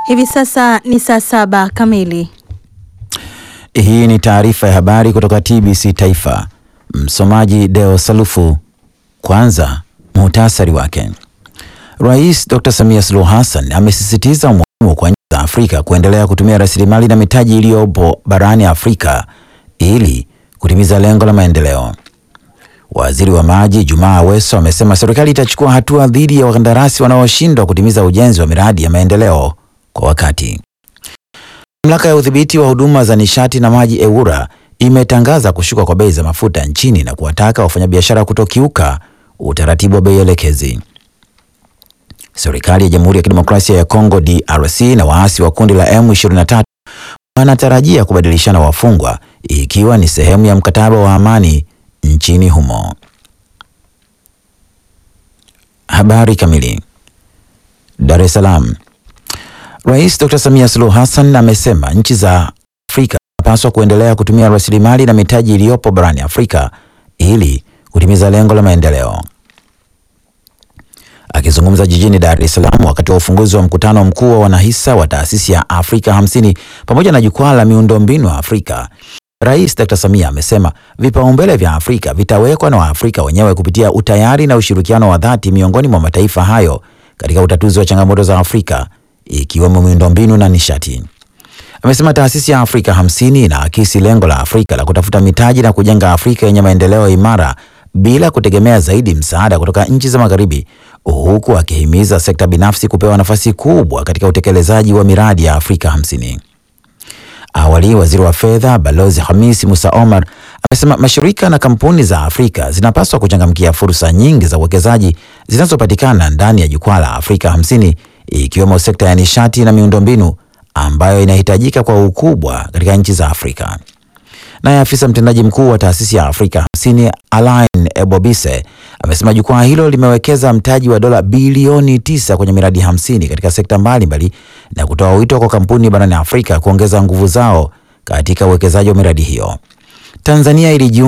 Hivi sasa ni saa saba kamili. Hii ni taarifa ya habari kutoka TBC Taifa. Msomaji Deo Salufu. Kwanza muhtasari wake. Rais Dr. Samia Suluhu Hassan amesisitiza umuhimu kwa nchi za Afrika kuendelea kutumia rasilimali na mitaji iliyopo barani Afrika ili kutimiza lengo la maendeleo. Waziri wa Maji Jumaa Aweso amesema serikali itachukua hatua dhidi ya wakandarasi wanaoshindwa kutimiza ujenzi wa miradi ya maendeleo kwa wakati. Mamlaka ya udhibiti wa huduma za nishati na maji EWURA imetangaza kushuka kwa bei za mafuta nchini na kuwataka wafanyabiashara kutokiuka utaratibu wa bei elekezi. Serikali ya Jamhuri ya Kidemokrasia ya Kongo DRC na waasi wa kundi la M23 wanatarajia kubadilishana wafungwa ikiwa ni sehemu ya mkataba wa amani nchini humo. Habari kamili. Dar es Salaam. Rais Dr. Samia Suluhu Hassan amesema nchi za Afrika zinapaswa kuendelea kutumia rasilimali na mitaji iliyopo barani Afrika ili kutimiza lengo la maendeleo. Akizungumza jijini Dar es Salaam wakati wa ufunguzi wa mkutano mkuu wa wanahisa wa taasisi ya Afrika hamsini pamoja na jukwaa la miundombinu Afrika, Rais Dr. Samia amesema vipaumbele vya Afrika vitawekwa na Waafrika wenyewe kupitia utayari na ushirikiano wa dhati miongoni mwa mataifa hayo katika utatuzi wa changamoto za Afrika ikiwemo miundombinu na nishati. Amesema taasisi ya Afrika hamsini inaakisi lengo la Afrika la kutafuta mitaji na kujenga Afrika yenye maendeleo imara bila kutegemea zaidi msaada kutoka nchi za Magharibi, huku akihimiza sekta binafsi kupewa nafasi kubwa katika utekelezaji wa miradi ya Afrika hamsini. Awali, waziri wa fedha Balozi Hamis Musa Omar amesema mashirika na kampuni za Afrika zinapaswa kuchangamkia fursa nyingi za uwekezaji zinazopatikana ndani ya jukwaa la Afrika hamsini ikiwemo sekta ya nishati na miundombinu ambayo inahitajika kwa ukubwa katika nchi za Afrika. Naye afisa mtendaji mkuu wa taasisi ya Afrika hamsini Alain Ebobise amesema jukwaa hilo limewekeza mtaji wa dola bilioni tisa kwenye miradi hamsini katika sekta mbalimbali na kutoa wito kwa kampuni barani Afrika kuongeza nguvu zao katika uwekezaji wa miradi hiyo. Tanzania ilijiunga